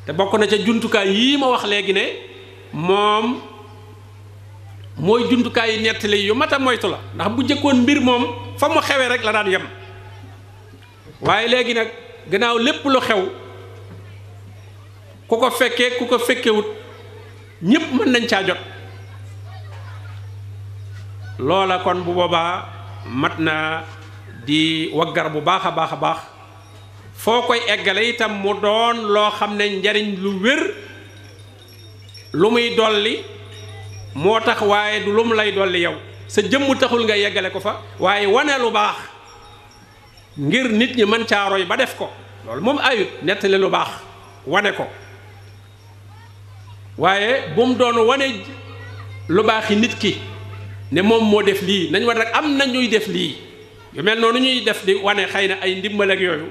te bokk na ca jumtukaay yii ma wax léegi ne moom mooy jumtukaay yi nettali yu mat a moytu la ndax bu jëkkoon mbir moom fa mu xewee rek la daan yem waaye léegi nag gannaaw lépp lu xew ku ko fekkee ku ko fekkewut ñépp mën nañ caa jot loola kon bu boobaa mat na di waggar bu baax a baax a baax foo koy eggale itam mu doon loo xam ne njariñ lu wér lu muy dolli moo tax waaye du lu mu lay dolli yow sa jëmm taxul nga yeggale ko fa waaye wane lu baax ngir nit ñi mën caa roy ba def ko loolu moom ayut nettali lu baax wane ko waaye bu mu doon wane lu baax yi nit ki ne moom moo def lii nañ war rek am na ñuy def lii yu mel noonu ñuy def di wane xëy na ay ndimbal ak yooyu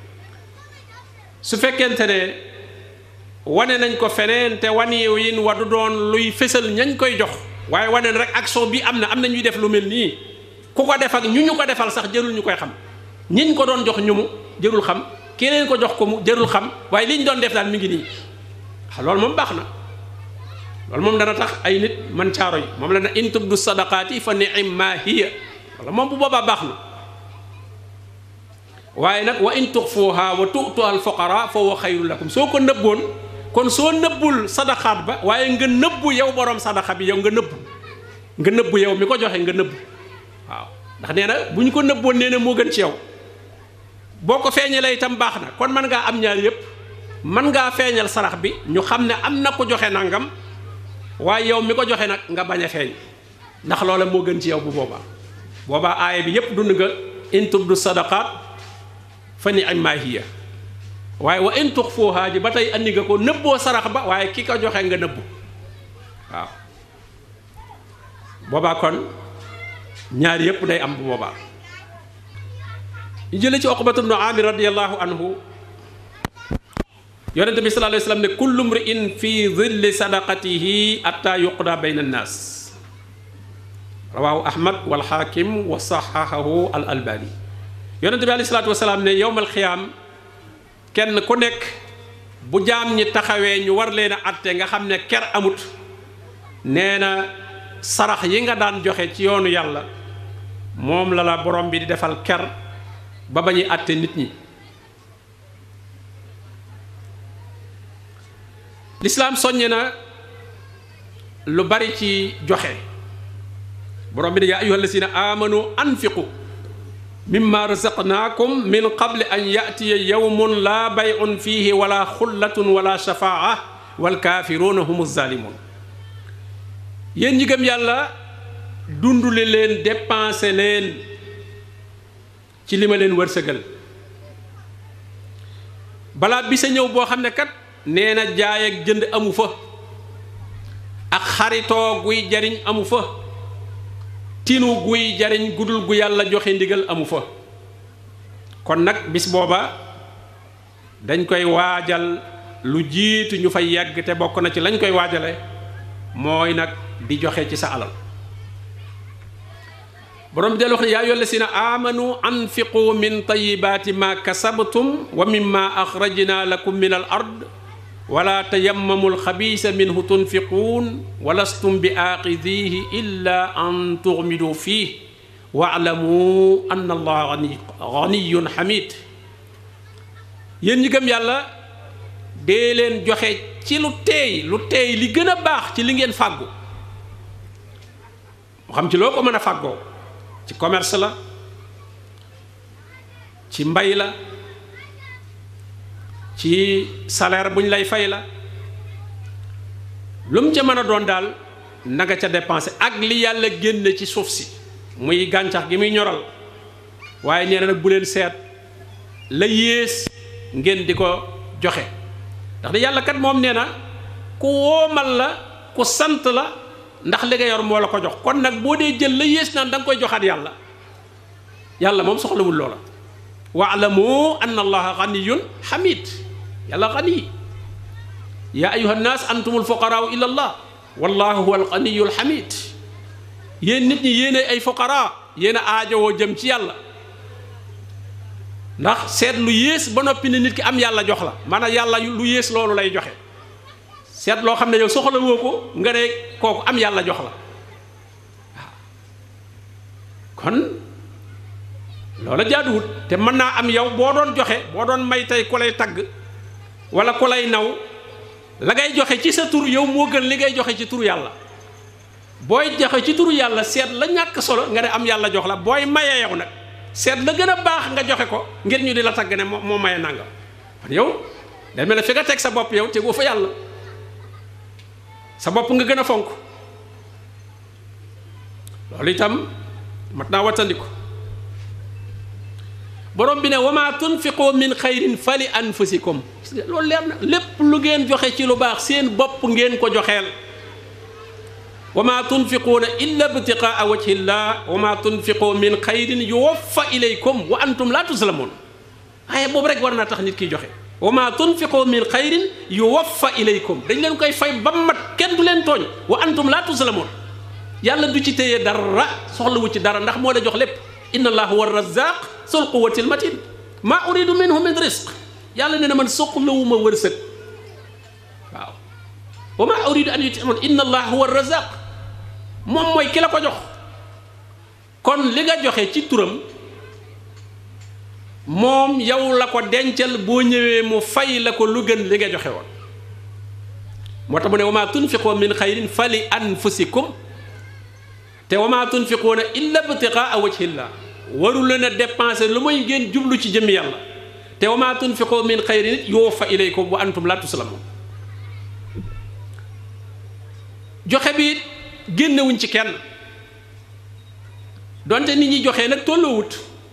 su fekkente ne wane nañ ko feneen te wan yin wa du doon luy fësal ñañ koy jox waaye wane na rek action bi am na am na ñuy def lu mel nii ku ko def ak ñu ñu ko defal sax jërul ñu koy xam ñiñ ko doon jox ñu mu jërul xam keneen ko jox ko mu jërul xam waaye liñ doon def daal mi ngi nii loolu moom baax na loolu moom dana tax ay nit man caaro yi moom la na in tubdu sadaqaati fa ni'ma hiya wala moom bu boobaa baax na waaye nag wa in tuxfuha wa tu'tuha al fuqara fa huwa xayrun lakum soo ko nëbboon kon soo nëbbul sadaqaat ba waaye nga nëbbu yow borom sadaqa bi yow nga nëbbu nga nëbbu yow mi ko joxe nga nëbbu waaw ndax nee na bu ñu ko nëbboon nee na moo gën ci yow boo ko feeñalee itam baax na kon mën ngaa am ñaar yépp mën ngaa feeñal sarax bi ñu xam ne am na ko joxe nangam waaye yow mi ko joxe nag nga bañ a feeñ ndax loola moo gën ci yow bu boobaa boobaa aaya bi yépp dund nga in tubdu sadaqaat fa ni'ma hiya waaye wa in tuxfuha ji ba tey andi nga ko nëbboo sarax ba waaye ki ko joxe nga nëbbu waaw boobaa kon ñaar yépp day am bu boobaa ñu jële ci Uqbatu bnu Amir radiyallahu anhu yonente bi sallallahu alayhi wa sallam ne kullu mri'in fi dhilli sadaqatihi atta yuqda bayna annaas rawahu ahmad wal hakim wa sahahahu al albani yonente bi alayhi salaatu wasalaam ne yowmal xiyaam kenn ku nekk bu jaam ñi taxawee ñu war leen a atte nga xam ne ker amut nee na sarax yi nga daan joxe ci yoonu yàlla moom la la borom bi di defal ker ba ba ñuy atte nit ñi lislaam soññe na lu bari ci joxe borom bi ne yaa ayyuha alladina amanu anfiqu mimma razaqnaakum min qabli an yatiya yawmun laa bay'un fihi wala xullatun wala shafaa walkaafiruuna humu zalimun yéen ñi gëm yàlla dundule leen dépensé leen ci li ma leen wërsëgal balaa bi sa ñëw boo xam ne kat nee na jaay ak jënd amu fa ak xaritoo guy jariñ amu fa tinu guy jariñ gudul gu yàlla joxe ndigal amu fa kon nag bis booba dañ koy waajal lu jiitu ñu fay yegg te bokk na ci lañ koy waajale mooy nag di joxe ci sa alal borom bi del wax ne yaa ayyuha llazina amanu anfiqu min tayibaati ma kasabtum wa mimma axrajna lakum min al ard wala tayammamu alxabiisa minhu tunfiquun walastum bi aaxidihi illa an tuxmidu fiih waalamu anna allaha ganiyun xamid yéen ñi gëm yàlla dee leen joxe ci lu teey lu teey li gën a baax ci li ngeen fàggu mu xam ci loo ko mën a fàggoo ci commerce la ci mbay la ci salaire bu ñu lay fay la lu mu ca mën a doon daal na nga ca dépensé ak li yàlla génne ci suuf si muy gàncax gi muy ñoral waaye nee na nag bu leen seet la yées ngeen di ko joxe ndax de yàlla kat moom nee na ku woomal la ku sant la ndax li nga yor moo la ko jox kon nag boo dee jël la yées naan da nga koy joxaat yàlla yàlla moom soxlawul loola waalamu anna allaha ganiyun xamid yàlla gani yaa ayuha nnaas antumul fuqaraau ila allah wallahu huwa alganiyu alxamid yéen nit ñi yéen ay fuqara yéen a aajowoo jëm ci yàlla ndax seet lu yées ba noppi ne nit ki am yàlla jox la maanaam yàlla lu yées loolu lay joxe seet loo xam ne yow soxla woo ko nga ne kooku am yàlla jox la waaw kon loola jaaduwut te mën naa am yow boo doon joxe boo doon may tey ku lay tagg wala ku lay naw la ngay joxe ci sa tur yow moo gën li ngay joxe ci turu yàlla booy joxe ci turu yàlla seet la ñàkk solo nga ne am yàlla jox la booy maye yow nag seet la gën a baax nga joxe ko ngir ñu di la tagg ne moo moo maye nangam kon yow day mel ne fi nga teg sa bopp yow tegoo fa yàlla sa bopp nga gën a fonk loolu itam mat naa wattandiku borom bi ne wama tunfiqoo min xayrin fali anfusikum loolu leer na lépp lu ngeen joxe ci lu baax seen bopp ngeen ko joxeel wama tunfiquuna illa btiqaa wajhillah wama tunfiqoo min xayrin yuwaffa ilaykum wa antum la tuslamuun waaye boobu rek war naa tax nit kiy joxe wama tunfiqoo min xayrin yuwaffa ilaykum dañ leen koy fay ba mat kenn du leen tooñ wa antum la tuslamuun yàlla du ci téye dara soxlawu ci dara ndax moo la jox lépp inna allah huwa razaq sul quwati al matin maa uridu minhu min risq yàlla nee na man soxlawuma wërsëg waaw wa maa uridu an yutimun inna allah huwa razaq moom mooy ki la ko jox kon li nga joxe ci turam moom yow la ko dencal boo ñëwee mu fay la ko lu gën li nga joxe woon moo tax mu ne wa maa tunfiqoo min xayrin fa li anfusikum te wa maa tunfiquuna illa btiqaa wajhillah waru leen a dépenser lu may ngeen jublu ci jëmmi yàlla te wa maa tunfiqoo min xayrin yuwaffa ilaykum wa antum la tuslamun joxe bi génnewuñ ci kenn donte nit ñi joxe nag tolloowut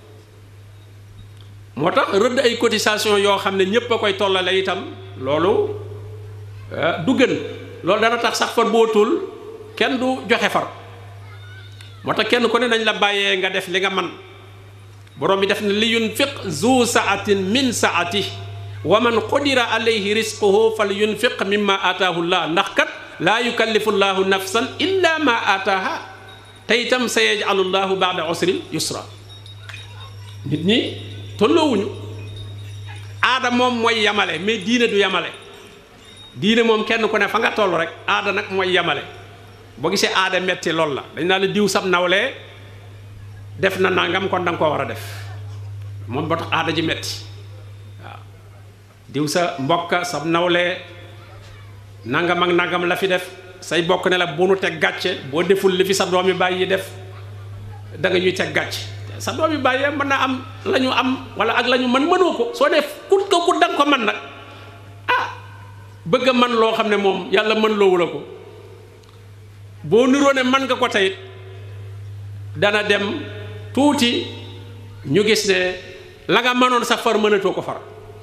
moo tax rëdd ay cotisation yoo xam ne ñépp a koy tollale itam loolu du gën loolu dana tax sax far bootul kenn du joxe far moo tax kenn ku ne nañ la bàyyee nga def li nga man borom bi def ne li yunfiq zu saatin min saati wa man qudira alayhi risquhu fal yunfiq mimma ataahu llah ndax kat laa yukallifu llahu nafsan illa ma ataaha te itam sa yajcalu llahu baada usrin yusra nit ñi tolloowuñu aada moom mooy yamale mais diine du yamale diine moom kenn ku ne fa nga toll rek aada nag mooy yamale boo gisee aada metti lool la dañ naa la diw sab nawlee def na nangam kon da nga koo war a def moom boo tax aada ji metti waaw diw sa mbokka sab nawlee nangam ak nangam la fi def say bokk ne la bu nu teg gàcce boo deful li fi sa doomi bàyyi def da nga ñuy teg gàcce sa doomi bàyyee mën naa am la ñu am wala ak la ñu mën mënoo ko soo def kut ko kut da nga ko mën nag ah bëgg a man loo xam ne moom yàlla mën loowu la ko boo niroo ne man nga ko teyit dana dem tuuti ñu gis ne la nga mënoon sax far mënatoo ko far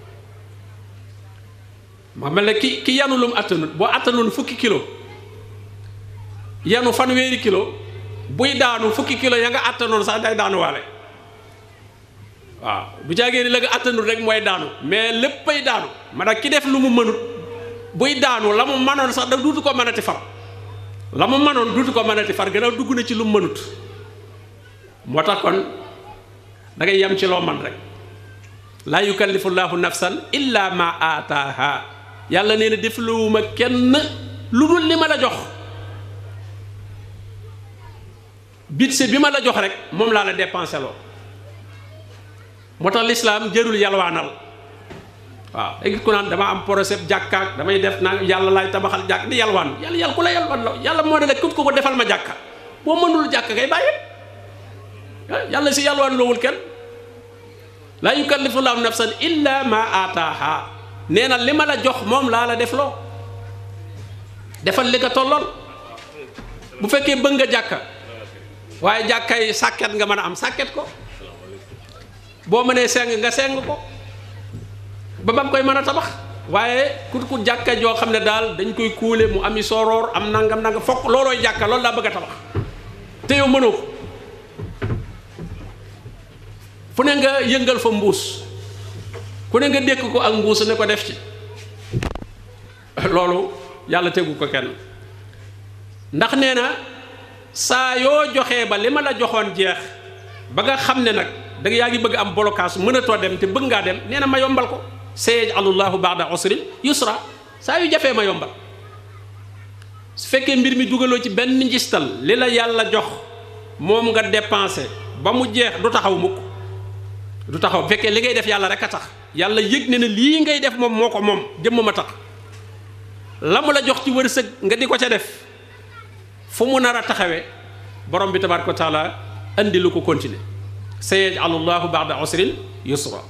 ma mel ne ki ki yanu lum attanut boo attanoon fukki kilo yanu fanweeri kilo buy daanu fukki kilo ya nga attanoon sax day daanuwaale waaw bu jaagee ni la nga attanut rek mooy daanu mais léppay daanu ma nag ki def lu mu mënut buy daanu la mu mënoon sax da duutu ko mënati far la mu mënoon duutu ko mënati far gannaaw dugg na ci lu mu mënut moo tax kon da ngay yem ci loo man rek laa yukallifu llaahu nafsan illa ma aataaha yàlla nee na defluwuma kenn lu dul li ma la jox bitse bi ma la jox rek moom laa la dépensé loo moo tax lislaam jërul yalwaanal waaw léegi ku naan dama am projet jàkkaak damay def naa yàlla laay tabaxal jàkk di yalwaan yàlla yàlla ku la yalwaan la yàlla moo ne la képp ko ko defal ma jàkka boo mënul jàkk kay bàyyi yàlla si yalwaan loowul kenn laa yukallifu llahu nafsan illa ma aataaha nee na li ma la jox moom laa la def loo defal li nga tolloon bu fekkee bëgg nga jàkka waaye jàkkay sàkket nga mën a am sàkket ko boo mënee seng nga seng ko ba ba koy mën a tabax waaye ku ku jàkka joo xam ne daal dañ koy kuule mu ami soroor am nangam nangam fokk loolooy jàkka loolu laa bëgg a tabax te yow mënoo ko fu ne nga yëngal fa mbuus ku ne nga dékk ko ak mbuus ne ko def ci loolu yàlla tegu ko kenn ndax nee na saa yoo joxee ba li ma la joxoon jeex ba nga xam ne nag da yaa ngi bëgg am blocage mënatoo dem te bëgg ngaa dem nee na ma yombal ko sayaj'alullahu ba'da usrin yusra saa yu jafee ma yombal su fekkee mbir mi dugaloo ci benn njistal li la yàlla jox moom nga dépensé ba mu jeex du taxaw mukk du taxaw bu fekkee li ngay def yàlla rek a tax yàlla yëg ne ne lii ngay def moom moo ko moom jëmm ma tax la mu la jox ci wërsëg nga di ko ca def fu mu nar a taxawee borom bi tabaaraka wa taala andi lu ko continuer sayaj'alu llahu ba'da usrin yusra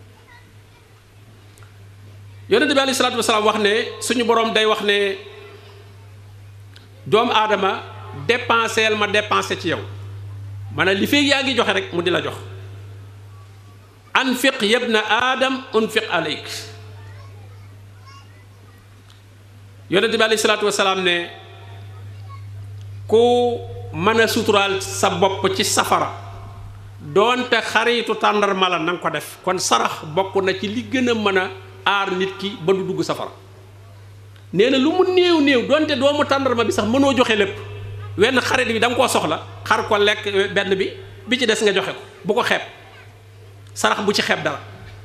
yonente bi alayhi salaatu wasalaam wax ne suñu borom day wax ne doomu aadama dépenseel ma dépensé ci yow maanaam li feeg yaa ngi joxe rek mu di la jox anfiq yabna aadam unfiq aleyk yonente bi alayhi salaatu wasalaam ne ku mën a suturaal sa bopp ci safara doonte xaritu tàndarma la na nga ko def kon sarax bokk na ci li gën a mën a aar nit ki ba du dugg safara nee na lu mu néew néew doonte doomu tàndarma bi sax mënoo joxe lépp wenn xarit bi da nga koo soxla xar ko lekk benn bi bi ci des nga joxe ko bu ko xeeb sarax bu ci xeeb dara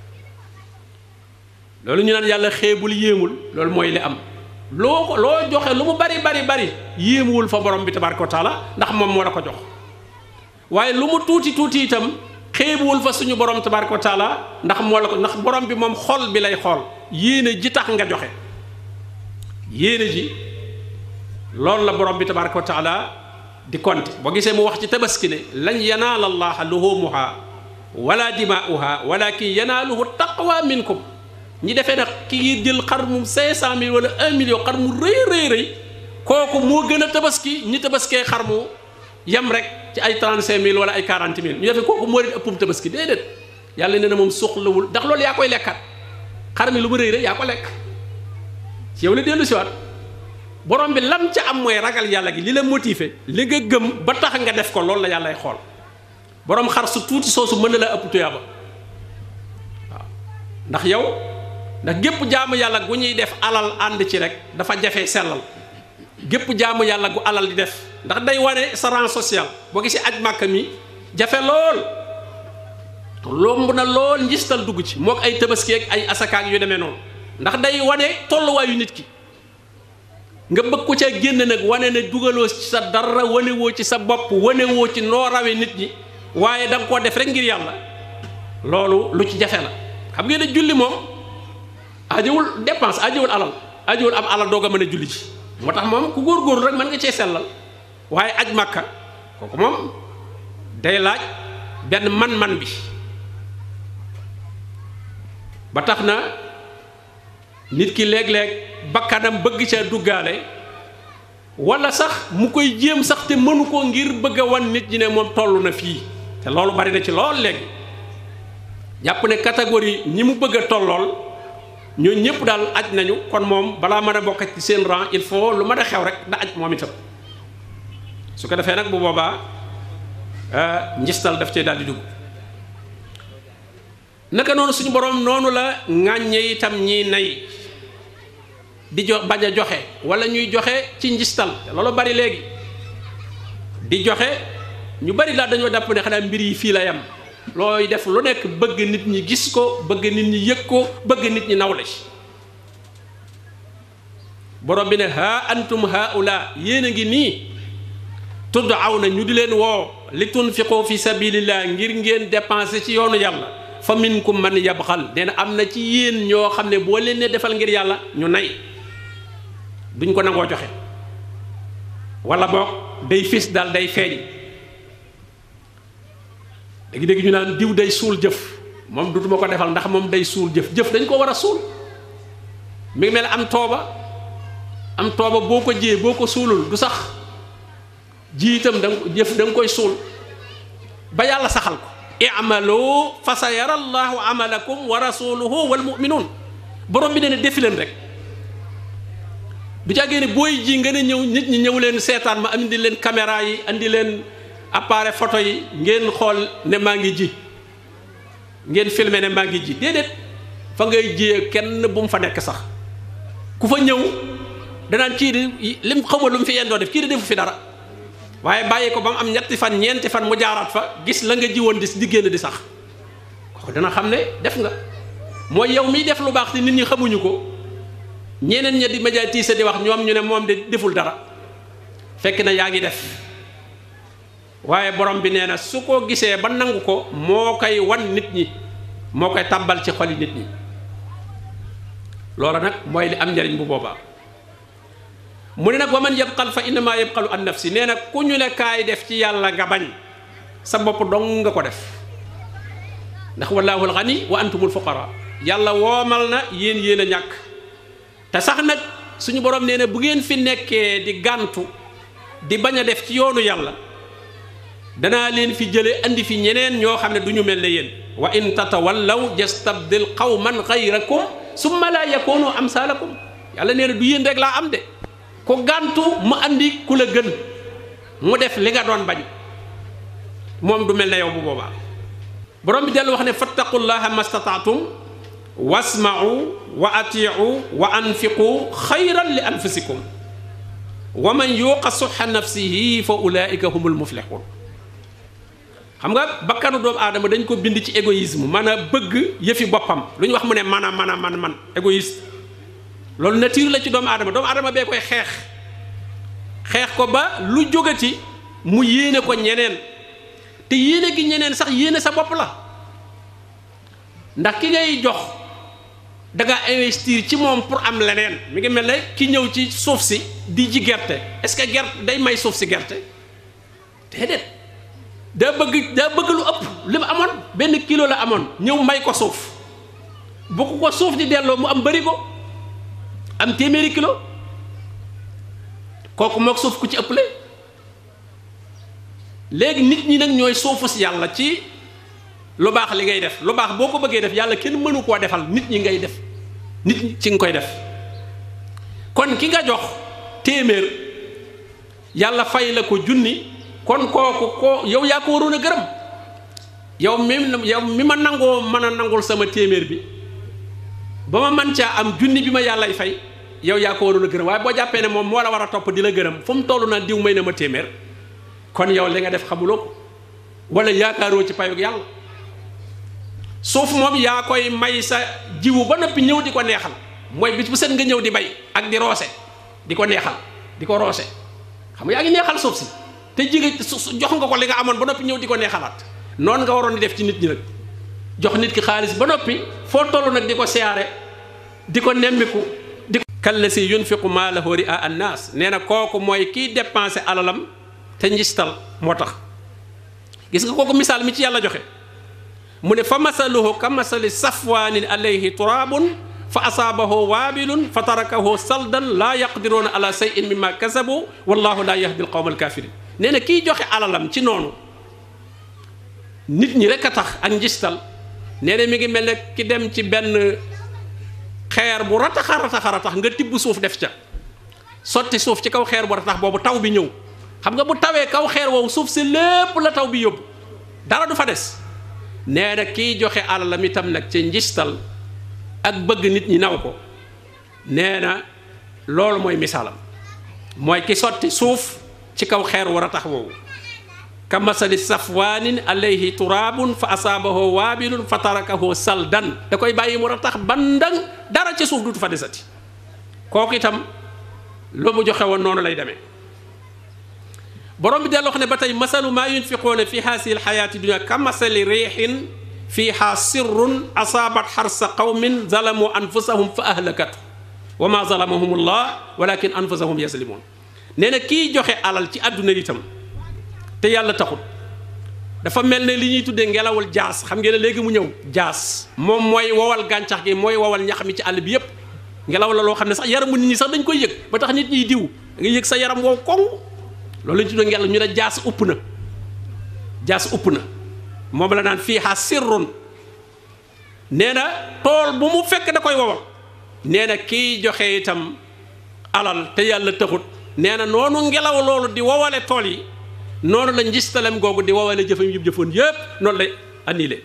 loolu ñu naan yàlla xeebul yéemul loolu mooy li am loo ko loo joxe lu mu bari bari bari yéemuwul fa borom bi tabaraka wa taala ndax moom moo la ko jox waaye lu mu tuuti tuuti itam xeebuwul fa suñu borom tabaraka wa taala ndax moo la ko ndax borom bi moom xol bi lay xool yéene ji tax nga joxe yéene ji loolu la borom bi tabaraka wa taala di compter boo gisee mu wax ci tabaski ne lan yanaala allaha luhumuha wala dimaa'uha walakin yanaaluhu taqwa minkum ñi defee nag ki jël xar mu cinq cent mille wala un million xar mu rëy rëy rëy kooku moo gën a tabaski ñi tabaskee xar mu yem rek ci ay trente cinq mille wala ay quarante mille ñu defee kooku moo leen ëppum tabaski déedéet yàlla nee na moom soxlawul ndax loolu yaa koy lekkat xar mi lu mu rëy rëy yaa ko lekk ci yow la dellu siwaat borom bi lam ca am mooy ragal yàlla gi li la motivé li nga gëm ba tax nga def ko loolu la yàllay xool borom xar su tuuti soosu mën na la ëpp tuyaaba waaw ndax yow ndax gépp jaamu yàlla gu ñuy def alal ànd ci rek dafa jafe sellal gépp jaamu yàlla gu alal di def ndax day wane sa rang social boo gisee aj màkk mi jafe lool lomb na lool njistal dugg ci mook ay tabaski ak ay asakaak yu demee noonu ndax day wane tolluwaayu nit ki nga bëgg ko ca génn nag wane ne dugaloo ci sa dara wane woo ci sa bopp wane woo ci noo rawe nit ñi waaye da nga koo def rek ngir yàlla loolu lu ci jafe la xam ngeen ne julli moom ajowul dépense ajowul alal ajowul am alal doog a mën a julli ci moo tax moom ku góorgóorlu rek mën nga cee sellal waaye aj màkka kooku moom day laaj benn man-man bi ba tax na nit ki léeg-léeg bakkanam bëgg ca duggaale wala sax mu koy jéem sax te mënu ko ngir bëgg a wan nit ñi ne moom toll na fii te loolu bari na ci lool léegi jàpp ne catégorie ñi mu bëgg a tollool ñoo ñëpp daal aj nañu kon moom balaa mën a bokk ci seen rang il faut lu mën a xew rek da aj moom itam su ko defee nag bu boobaa njistal daf cee daal di dugg naka noonu suñu borom noonu la ŋàññe itam ñi nay di jo bañ a joxe wala ñuy joxe ci njistal te loolu bari léegi di joxe ñu bari daal dañoo dàpp ne xanaa mbir yi fii la yam looy def lu nekk bëgg nit ñi gis ko bëgg nit ñi yëg ko bëgg nit ñi nawle ci borom bi ne ha antum haula yéen a ngi nii tudd aw na ñu di leen woo li tunfiqu fi sabilillah ngir ngeen dépenser ci yoonu yàlla fa minkum man yabxal nee na am na ci yéen ñoo xam ne boo leen ne defal ngir yàlla ñu nay duñ ko nangoo joxe wala boog day fis daal day feeñ léegi dégg ñu naan diw day suul jëf moom dutuma ko defal ndax moom day suul jëf jëf dañ ko war a suul mi ngi mel am tooba am tooba boo ko jiyee boo ko suulul du sax ji itam da jëf da nga koy suul ba yàlla saxal ko i'malu fa sa yara allahu amalakum wa rasuluhu wal mu'minun borom bi ne ne defi leen rek du jàggee ne booy ji nga ne ñëw nit ñi ñëw leen seetaan ma andi leen caméra yi andi leen appareil photo yi ngeen xool ne maa ngi ji ngeen filmer ne maa ngi ji déedéet fa ngay jiyee kenn bu mu fa nekk sax ku fa ñëw danaan kii di lim xamul lu mu fi yendoo def kii di defu fi dara waaye bàyyi ko ba mu am ñetti fan ñeenti fan mu jaaraat fa gis la nga jiwoon di di génn di sax kooku dana xam ne def nga mooy yow miy def lu baax te nit ñi xamuñu ko ñeneen ña di médiatiser di wax ñoom ñu ne moom de deful dara fekk na yaa ngi def waaye borom bi nee na su ko gisee ba nangu ko moo koy wan nit ñi moo koy tàbbal ci xoli nit ñi loola nag mooy li am njariñ bu boobaa mu ne nag wa man yabqal fa innama yabqalu an nafsi nee na ku ñu ne kaay def ci yàlla nga bañ sa bopp dong nga ko def ndax wallahu alxani wa antumul fuqara yàlla woomal na yéen yéen a ñàkk te sax nag suñu borom nee na bu ngeen fi nekkee di gàntu di bañ a def ci yoonu yàlla danaa leen fi jële andi fi ñeneen ñoo xam ne du ñu mel ne yéen wa in tatawallaw yastabdil qawman xayrakum summa la yakunu amsalakum yàlla nee na du yéen rek laa am de ku gàntu mu andi ku la gën mu def li nga doon bañ moom du mel ne yow bu boobaa borom bi dellu wax ne fattaqullaha mastataatum wasma'u wa ati'u wa anfiqu xayran li anfusikum wa man yuqa suxa nafsihi fa ulaika humul muflixun xam nga bakkanu doomu aadama dañ ko bind ci égoïsme man a bëgg yëfi boppam lu ñu wax mu ne man a man a man man égoïste loolu nature la ci doomu aadama doomu aadama bee koy xeex xeex ko ba lu jógati mu yéene ko ñeneen te yéene gi ñeneen sax yéene sa bopp la ndax ki ngay jox da nga investir ci moom pour am leneen mi ngi mel ne ki ñëw ci suuf si di ji gerte est-ce que gerte day may suuf si gerte déedéet daa bëgg daa bëgg lu ëpp li mu amoon benn kilo la amoon ñëw may ko suuf bu ko ko suuf di delloo mu am bëri ko am téeméeri kilo kooku mook suuf ku ci ëpple léegi nit ñi nag ñooy suufu si yàlla ci lu baax li ngay def lu baax boo ko bëggee def yàlla kenn mënu koo defal nit ñi ngay def nit ñi ci nga koy def kon ki nga jox téeméer yàlla fay la ko junni kon kooku ko yow yaa ko waroon a gërëm yow mi yow mi ma nangoo mën a nangul sama téeméer bi ba ma man caa am junni bi ma yàllay fay yow yaa ko waroon a gërëm waaye boo jàppee ne moom moo la war a topp di la gërëm fu mu toll na diw may na ma téeméer kon yow li nga def xamuloo ko wala yaakaaroo ci payug yàlla suuf moom yaa koy may sa jiwu ba noppi ñëw di ko neexal mooy bis bu set nga ñëw di bay ak di roose di ko neexal di ko roose xam nga yaa ngi neexal suuf si te jige jox nga ko li nga amoon ba noppi ñëw di ko neexalaat noonu nga waroon di def ci nit ñi nag jox nit ki xaalis ba noppi foo toll nag di ko siyaare di ko nemmiku di ko kalla si yunfiqu maalahu ria annaas nee na kooku mooy kiy dépensé alalam te njistal moo tax gis nga kooku misaal mi ci yàlla joxe mu ne fa masaluhu ka masali safwaanin alayhi turaabun fa asaabahu waabilun fa tarakahu saldan laa yaqdiruuna ala shay'in mimma kasabu wallahu laa yahdi alqawma alkafirin nee na kiy joxe alalam ci noonu nit ñi rek a tax ak njistal nee na mi ngi mel ne ki dem ci benn xeer bu rataxa rataxa ratax nga tibb suuf def ca sotti suuf ci kaw xeer bu ratax boobu taw bi ñëw xam nga bu tawee kaw xeer woowu suuf si lépp la taw bi yóbbu dara du fa des nee na kiy joxe alalam itam nag ci njistal ak bëgg nit ñi naw ko nee na loolu mooy misaalam mooy ki sotti suuf ci kaw xeer war a tax woowu ka masali safwaanin alayhi turaabun fa asaabahu waabilun fa tarakahu saldan da koy bàyyi mu ratax bandang dara ci suuf dutu fa desati kooku itam loo mu joxe woon noonu lay demee borom bi delloo wax ne ba tey masalu maa yunfiquuna fi haasihi alxayaati dunia ka masali riixin fiiha sirrun asaabat xarsa qawmin zalamu anfusahum fa ahlakatu wa ma zalamahum allah walakin anfusahum yazlimun nee na kii joxe alal ci àdduna itam te yàlla taxul dafa mel ne li ñuy tuddee ngelawul jaas xam ngeen ne léegi mu ñëw jaas moom mooy wowal gàncax gi mooy wowal ñax mi ci àll bi yépp ngelaw la loo xam ne sax yaramu nit ñi sax dañ koy yëg ba tax nit ñiy diw nga yëg sa yaram wow koŋ loolu la ñu tuddee ngelaw ñu ne jaas upp na jaas upp na moom la naan fii xaa sirrun nee na tool bu mu fekk da koy wowal nee na kiy joxe itam alal te yàlla taxut nee na noonu ngelaw loolu di wowale tool yi noonu la njistalem googu di wowale jëfam yëpp jëfoon yépp noonu lay annulé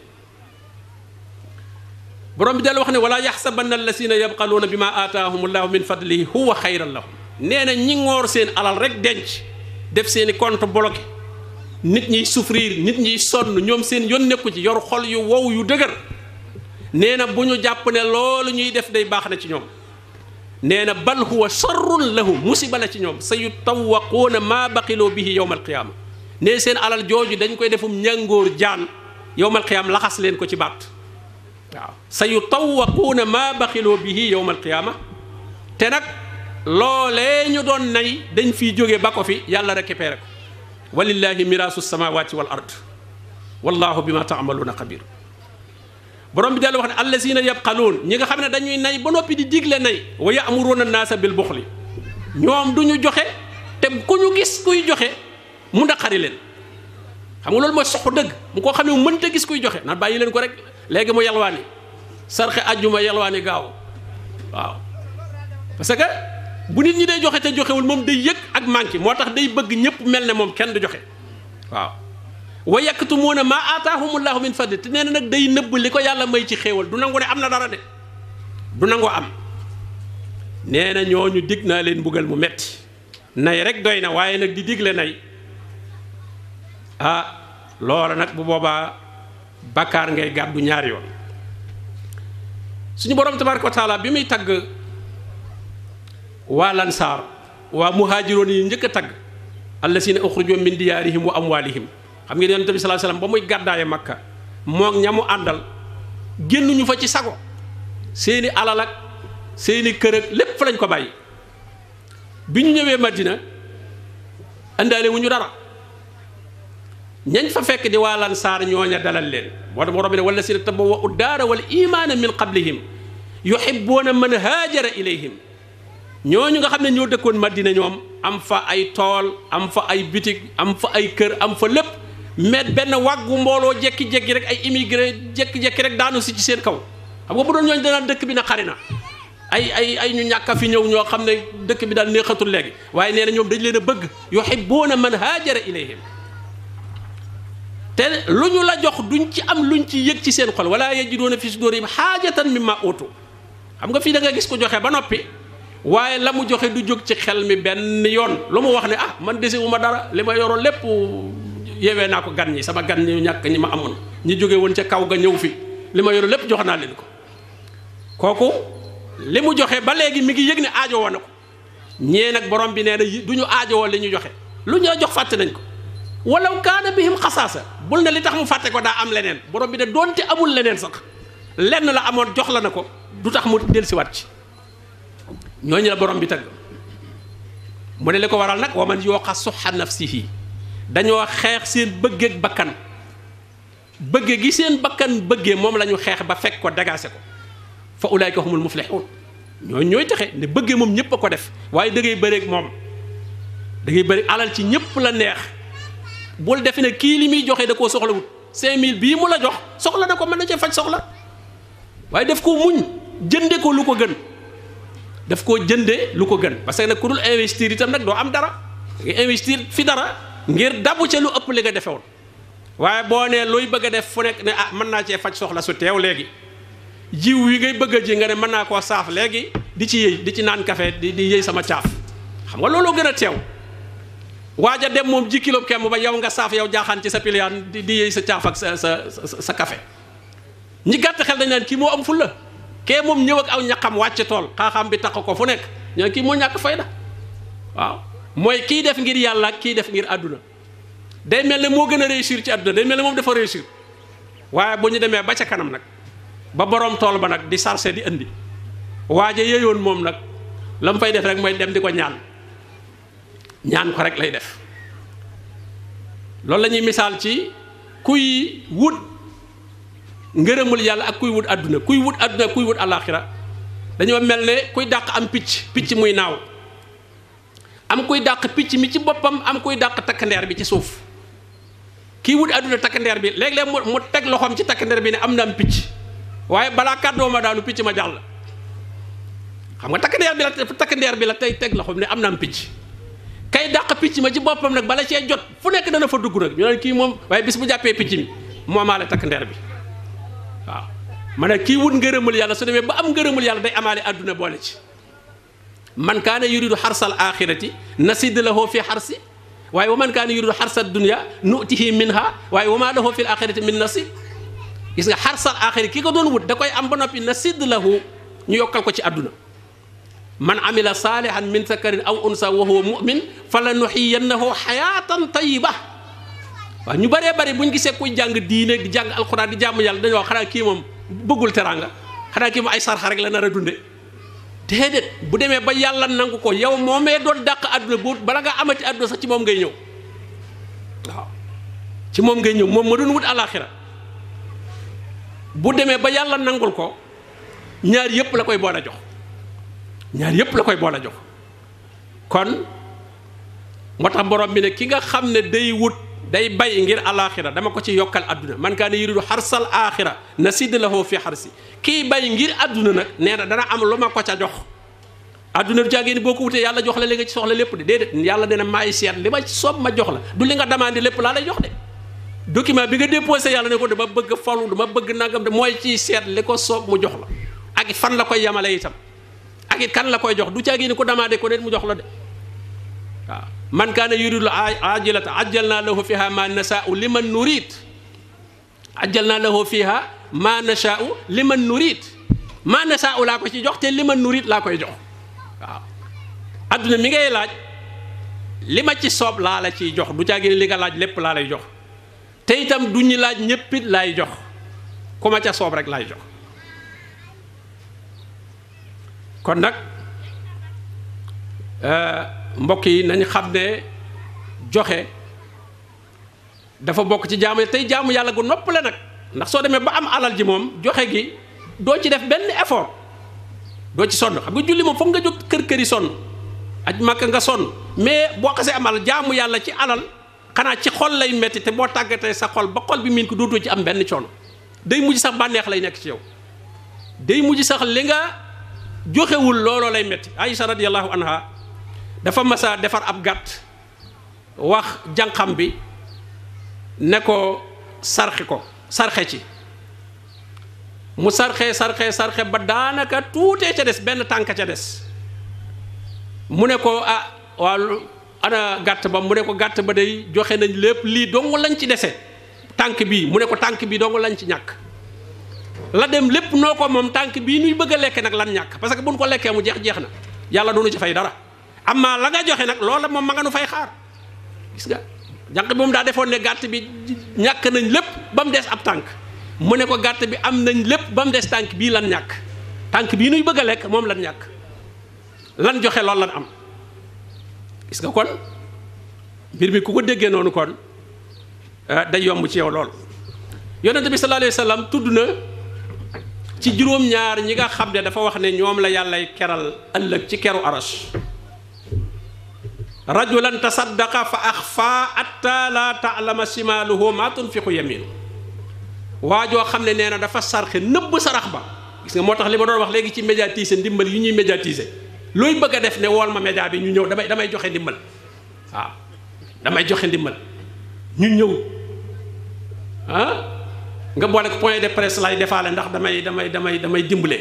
borom bi dal wax ne wala yaxsabanna allasina yabxaluuna bi ma aataahum allahu min fadlihi huwa xayran lahum nee na ñi ngoor seen alal rek denc def seeni compte bloqué nit ñiy souffrir nit ñiy sonn ñoom seen yoon nekku ci yor xol yu wow yu dëgër nee na bu ñu jàpp ne loolu ñuy def day baax na ci ñoom nee na bal huwa sharrun lahum musiba la ci ñoom sa yu tawaquuna maa baqiloo bihi yowma alqiyaama nee seen alal jooju dañ koy defum ñàngoor jaan yowma alqiyaama laxas leen ko ci baat waaw sa yu tawaquuna maa baqiloo bihi yowma alqiyaama te nag loolee ñu doon nay dañ fiy jóge ba ko fi yàlla récupéré ko walillahi miraasu samawati wal ard wallahu bima taamaluuna xabir borom bi dellu wax ne allazina yabxaluun ñi nga xam ne dañuy nay ba noppi di digle nay wa yaamuruuna naasa bil buxli ñoom du ñu joxe te ku ñu gis kuy joxe mu naqari leen xam nga loolu mooy soxu dëgg mu koo xam ne mu mënta gis kuy joxe naan bàyyi leen ko rek léegi mu yalwaani sarxe ajjuma yalwaani gaaw waaw parce que bu nit ñi day joxe te joxewul moom day yëg ak manqué moo tax day bëgg ñëpp mel ne moom kenn du joxe waaw wa yaktumuuna maa aataahumullahu min fadli te nee na nag day nëbb li ko yàlla may ci xéewal du nangu ne am na dara de du nangu am nee na ñooñu dig naa leen mbugal mu metti nay rek doy na waaye nag di digle nay ah loola nag bu boobaa bakkaar ngay gàddu ñaari yoon suñu borom tabaraka wa taala bi muy tagg waa lansaar waa muhaajiroon yi njëkk a tagg allasina uxrijoo min diyaarihim wa amwaalihim xam ngeen yonent bi sallallahu alayhi wasallam ba muy gàddaaye makka moog ñamu àndal génnuñu fa ci sago seeni alal ak seeni kër ak lépp fa lañ ko bàyyi bi ñu ñëwee madina àndaale wu ñu dara ñañ fa fekk di waa lansaar ñooña dalal leen moo tax borom bi ne wala si tabawwa'u daara wal imaana min qablihim yuhibbuuna man haajara ilayhim ñooñu nga xam ne ñoo dëkkoon madina ñoom am fa ay tool am fa ay bitig am fa ay kër am fa lépp mais benn wàggu mbooloo jekki-jekki rek ay immigré jekki-jekki rek daanu si ci seen kaw xam nga bu doon ñooñu danaan dëkk bi na xari na ay ay ay ñu ñàkk a fi ñëw ñoo xam ne dëkk bi daal neexatul léegi waaye nee na ñoom dañ leen a bëgg yuhibbuuna man haajara ilayhim te lu ñu la jox duñ ci am luñ ci yëg ci seen xol wala yajiduuna fi sudurihim haajatan mimma utu xam nga fii da nga gis ko joxe ba noppi waaye la mu joxe du jóg ci xel mi benn yoon lu mu wax ne ah man dese wu ma dara li ma yoroon lépp yewee naa ko gan ñi sama gan ñi ñàkk ñi ma amoon ñi jóge woon ca kaw ga ñëw fi li ma yoroon lépp jox naa leen ko kooku li mu joxe ba léegi mi ngi yëg ne aajo woon na ko ñee nag borom bi nee na du ñu aajo woon li ñu joxe lu ñu la jox fàtte nañ ko walaw kaana bihim xasaasa bul ne li tax mu fàtte ko daa am leneen borom bi ne doonte amul leneen sax lenn la amoon jox la na ko du tax mu dellusiwaat ci ñooñu la borom bi tagg mu ne li ko waral nag wa man yooqa suxa nafsihi dañoo xeex seen bëggeeg bakkan bëgge gi seen bakkan bëggee moom la ñu xeex ba fekk ko dagaase ko fa ulaayka humul muflixuun ñooñu ñooy taxe ne bëggee moom ñëpp a ko def waaye da ngay bëreeg moom da ngay bëri alal ci ñëpp la neex bul defe ne kii li muy joxe da koo soxlawut 5000 bii mu la jox soxla na ko mën na cee faj soxla waaye def ko muñ jënde ko lu ko gën daf koo jënde lu ko gën parce que nag ku dul investir itam nag doo am dara nga investir fi dara ngir dabu ca lu ëpp li nga defewoon waaye boo nee luy bëgg a def fu nekk ne ah mën naa cee faj soxla su teew léegi jiw wi ngay bëgg a ji nga ne mën naa koo saaf léegi di ci yëy di ci naan café di di yëy sama caaf xam nga looloo gën a teew waaja dem moom ji kilo kemm ba yow nga saaf yow jaaxaan ci sa piliyaan di di yëy sa caaf ak sa sa sa café ñi gàtt xel dañ naan kii moo am ful la kee moom ñëw ak aw ñaqam wàcc tool xaaxaam bi tax ko fu nekk ñoo kii moo ñàkk fayda waaw mooy kii def ngir yàlla kii def ngir àdduna day mel ne moo gën a réussir ci àdduna day mel ne moom dafa réussir waaye bu ñu demee ba ca kanam nag ba borom tool ba nag di sarse di indi waaja yeyoon moom nag la mu fay def rek mooy dem di ko ñaan ñaan ko rek lay def loolu la ñuy misaal ci kuy wut ngërëmul yàlla ak kuy wut àdduna kuy wut àdduna kuy wut àllaaxira dañoo mel ne kuy dàq am picc picc muy naaw am kuy dàq picc mi ci boppam am kuy dàq takkandeer bi ci suuf kii wut àdduna takkandeer bi léeg-léeg mu mu teg loxoom ci takkandeer bi ne am na am picc waaye balaa kàddoo ma daanu picc ma jàll xam nga takkandeer bi la takkandeer bi la tey teg loxoom ne am na am picc kay dàq picc ma ci boppam nag bala cee jot fu nekk dana fa dugg nag ñu ne kii moom waaye bis bu jàppee picc mi moomaale takkandeer bi waaw ma ne kii wut ngërëmul yàlla su demee ba am ngërëmul yàlla day amaale àdduna boole ci man kaana yuridu xarsal axirati nasid lahu fi xarsi waaye wa man kaana yuridu xarsa dunya nutihi minha waaye wa ma lahu fil axirati min nasib gis nga xarsal axiri ki ko doon wut da koy am ba noppi nasid lahu ñu yokkal ko ci àdduna man amila saalihan min sakarin aw unsa wa huwa mumin fa la nuxiyannahu xayaatan tayiba waaw ñu bëree bëri bu ñu gisee kuy jàng diine di jàng alxuraan di jàmm yàlla dañoo wax xanaa kii moom bëggul teraanga xanaa kii moom ay sarxa rek la nar a dunde déedéet bu demee ba yàlla nangu ko yow moomee doon dàq àdduna bu bala nga amati àdduna sax ci moom ngay ñëw waaw ci moom ngay ñëw moom ma doon wut alaxira bu demee ba yàlla nangul ko ñaar yëpp la koy boole jox ñaar yëpp la koy boole jox kon moo tax borom bi ne ki nga xam ne day wut day bay ngir alaxira dama ko ci yokkal àdduna man kaa ne yuridu xarsal axira nasid lahu fi xarsi kii bay ngir àdduna nag nee na dana am lu ma ko ca jox àdduna du caagee ni boo ko wutee yàlla jox la li nga ci soxla lépp de déedéet yàlla dina maay seet li ma ci soob ma jox la du li nga demandé lépp laa lay jox de document bi nga déposé yàlla ne ko dama bëgg falu dama bëgg nangam de mooy ciy seet li ko soob mu jox la ak fan la koy yamale itam ak it kan la koy jox du caagee ni ko demandé ko nit mu jox la de waaw man kaana yuridu ajilata ajjalna lahu fiha ma nashaa'u liman nurid ajjalna lahu fiha ma nashaa'u liman nurid ma nashaa'u laa ko ci jox te liman nurid laa koy jox waaw adduna mi ngay laaj li ma ci soob laa la ciy jox du caagee ni li nga laaj lépp laa lay jox te itam du ñu laaj ñéppit laay jox ku ma ca soob rek laay jox kon nag mbokk yi nañ xam ne joxe dafa bokk ci jaamu tey jaamu yàlla gu noppale nag ndax soo demee ba am alal ji moom joxe gi doo ci def benn effort doo ci sonn xam nga julli moom foog nga jóg kër kër yi sonn aj màkk nga sonn mais boo xasee am alal jaamu yàlla ci alal xanaa ci xol lay metti te boo tàggatee sa xol ba xol bi miin ko dootoo ci am benn coono day mujj sax bànneex lay nekk ci yow day mujj sax li nga joxewul looloo lay metti Aïcha radiyallahu anha dafa masa defar ab gàtt wax jànqam bi ne ko sarxi ko sarxe ci mu sarxe sarxe sarxe ba daanaka tuutee ca des benn tànk ca des mu ne ko ah waaw ana gàtt ba mu ne ko gàtt ba day joxe nañ lépp lii dong lañ ci dese tànk bii mu ne ko tànk bii dong lañ ci ñàkk la dem lépp noo ko moom tànk bii nuy bëgg a lekke nag lan ñàkk parce que buñ ko lekkee mu jeex jeex na yàlla doonu ci fay dara amma la nga joxe nag loola moom ma nga nu fay xaar gis nga jànq bi moom daa defoon ne gàtt bi ñàkk nañ lépp ba mu des ab tànk mu ne ko gàtt bi am nañ lépp ba mu des tànk bii lan ñàkk tànk bii nuy bëgg a lekk moom lan ñàkk lan joxe loolu lan am gis nga kon mbir mi ku ko déggee noonu kon day yomb ci yow lool yonente bi sallallahu alayhi wa sallam tudd na ci juróom-ñaar ñi nga xam ne dafa wax ne ñoom la yàllay keral ëllëg ci keru arash rajulan tasaddaqa fa axfa atta la taalama simaaluhu ma tunfiqu yaminu waa joo xam ne nee na dafa sarxe nëbb sarax ba gis nga moo tax li ma doon wax léegi ci médiatiser ndimbal yi ñuy médiatiser looy bëgg a def ne wool ma média bi ñu ñëw damay damay joxe ndimbal waaw damay joxe ndimbal ñu ñëw ah nga boole ko point de presse lay defaale ndax damay damay damay damay dimbale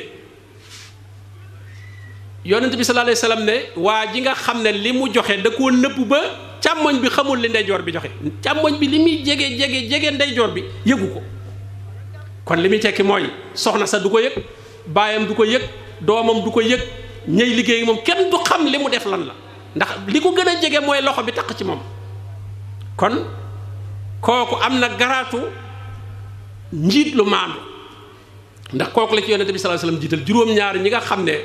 yonent bi sallallahu alayhi wasallam ne waa ji nga xam ne li mu joxe da koo nëbb ba càmmoñ bi xamul li ndeyjoor bi joxe càmmoñ bi li muy jege jege jege ndeyjoor bi yëgu ko kon li muy tekki mooy soxna sa du ko yëg baayam du ko yëg doomam du ko yëg ñëy liggéey moom kenn du xam li mu def lan la ndax li ko gën a jege mooy loxo bi taq ci moom kon kooku am na garaatu njiit lu maandu ndax kooku la ci yonente bi sallallahu alayhi wasallam jiital juróom-ñaar ñi nga xam ne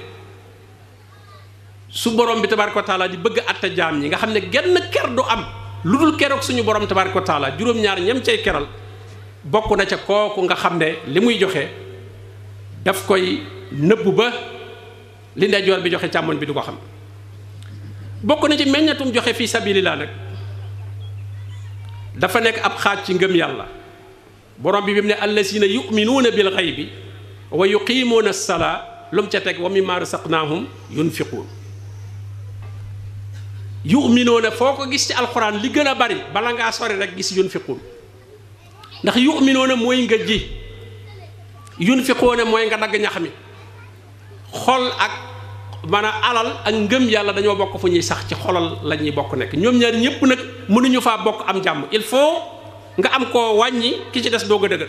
su borom bi tabaaraka wa taala di bëgg atte jaam ñi nga xam ne genn ker du am lu dul keroog suñu borom tabaaraka wa taala juróom-ñaar ñam cay keral bokk na ca kooku nga xam ne li muy joxe daf koy nëbb ba li ndeyjoor bi joxe càmmoñ bi du ko xam bokk na ci meññatum joxe fii sabilillah nag dafa nekk ab xaaj ci ngëm yàlla borom bi bi mu ne allazina yuminuuna bil xaybi wa yuqimuuna as-salaa lu mu ca teg wa mimma rasaqnaahum yunfiquun yuminuuna foo ko gis ci alxuraan li gën a bari bala ngaa sori rek gis yunfiquun ndax yuminuuna mooy nga ji yunfiquuna mooy nga dagg ñax mi xol ak maanaam alal ak ngëm yàlla dañoo bokk fu ñuy sax ci xolal la ñuy bokk nekk ñoom ñaar ñëpp nag mënuñu faa bokk am jàmm il faut nga am koo wàññi ki ci des doog a dëgër